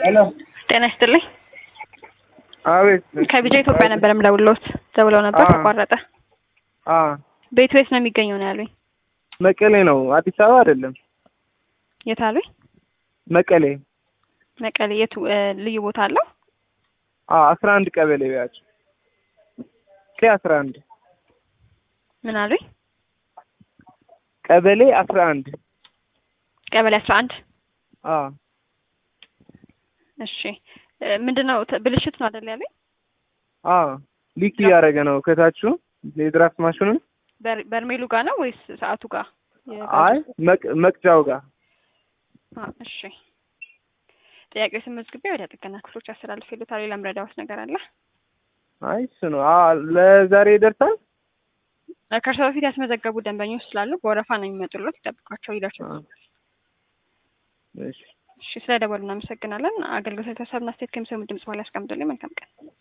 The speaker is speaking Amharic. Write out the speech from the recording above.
ሄሎ ጤና ይስጥልኝ። አቤት ከቢጃ ኢትዮጵያ ነበር የምደውልዎት። ደውለው ነበር አዎ። ተቋረጠ። አ ቤቱ የት ነው የሚገኘው ነው ያሉኝ። መቀሌ ነው አዲስ አበባ አይደለም የት አሉኝ? መቀሌ መቀሌ። የቱ እ፣ ልዩ ቦታ አለው? አ አስራ አንድ ቀበሌ ቢያቸው ቀ አስራ አንድ ምን አሉኝ? ቀበሌ አስራ አንድ ቀበሌ አስራ አንድ አ እሺ እ፣ ምንድነው ተ- ብልሽት ነው አይደል ያሉኝ? አ ሊክ እያደረገ ነው ከታቹ የድራፍት ማሽኑን በር- በርሜሉ ጋር ነው ወይስ ሰዓቱ ጋር? አይ መቅ- መቅጃው ጋር አ፣ እሺ ጥያቄው ስመዝግቤ ወደ ጥገና ክፍሎች አስተላልፍ ይሉታል። ሌላ ምረዳዎት ነገር አለ? አይ እሱ ነው አ ለዛሬ ይደርሳል እ፣ ከእርሶ በፊት ያስመዘገቡ ደንበኞች ስላሉ በወረፋ ነው የሚመጡለት። ይጠብቋቸው፣ ይደርሱ። አ እሺ እሺ ስለ ደወሉ እናመሰግናለን። አገልግሎት የተሰብና ስቴት ከሚሰሙ ድምጽ በኋላ ያስቀምጡልኝ። መልካም ቀን።